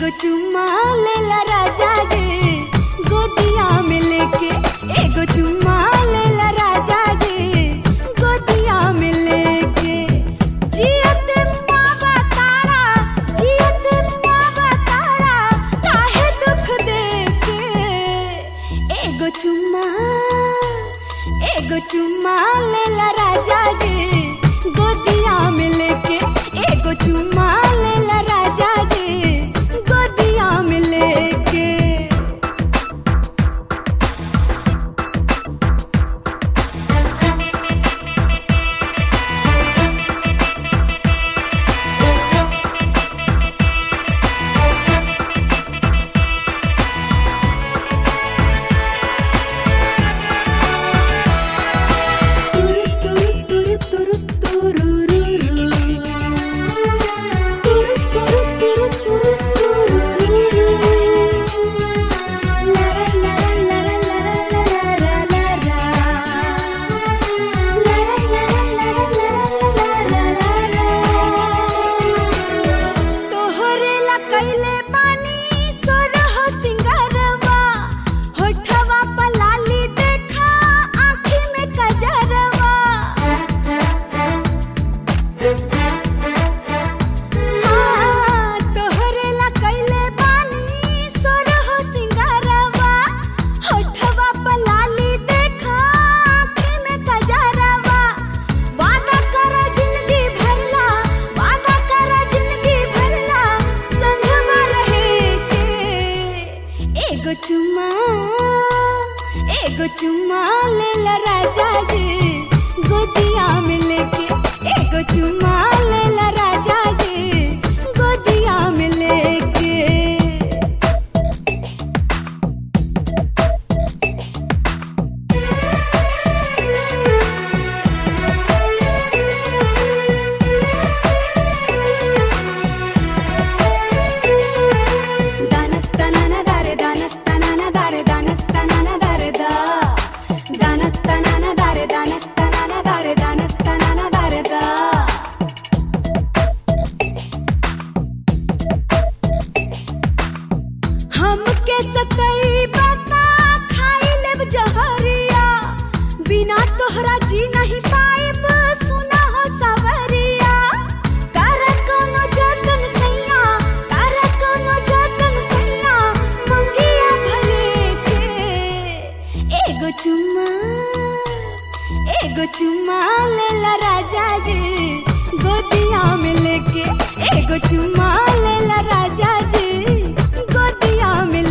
एगो चुम्मा लेला राजा जी गोदिया में लेके एगो चुम्मा लेला राजा जी गोदिया में लेके जियत मावा तारा जियत मावा तारा काहे दुख देके एगो चुम्मा एगो चुम्मा लेला राजा जी गोदिया में लेके एगो चुम्मा लेला राजा जी गोदिया में लेके तोहरे ला कैले बानी सोरह सिंगारवा होठवा पलाली देखा आँखी में कजरवा हाँ, तोहरे ला कैले बानी सोरह सिंगारवा होठवा पलाली देखा आँखी में कजरवा वादा करा जिंदगी भरला वादा करा जिंदगी भरला संगमा रहे के एगो चुम्मा एगो चुम्मा लेला राजा जी गोदिया में लेके एगो चुम्मा लेला राजा जी गोदिया में लेके దానత్తనన దారె దానత్తనన దారె దానత్తనన దారె దా దానత్తనన దారె దానత్తనన దారె దానత్తనన దారె దా हमके सतई बता खाई लेब जहरिया बिना तोहरा जी नहीं पाएब सुना हो सवरिया कर कोनो जतन सैया कर कोनो जतन सैया मंगिया भरे के एगो चुम्मा एगो चुम्मा लेला राजा जी गोदिया में लेके एगो चुम्मा लेला राजा जी गोदिया में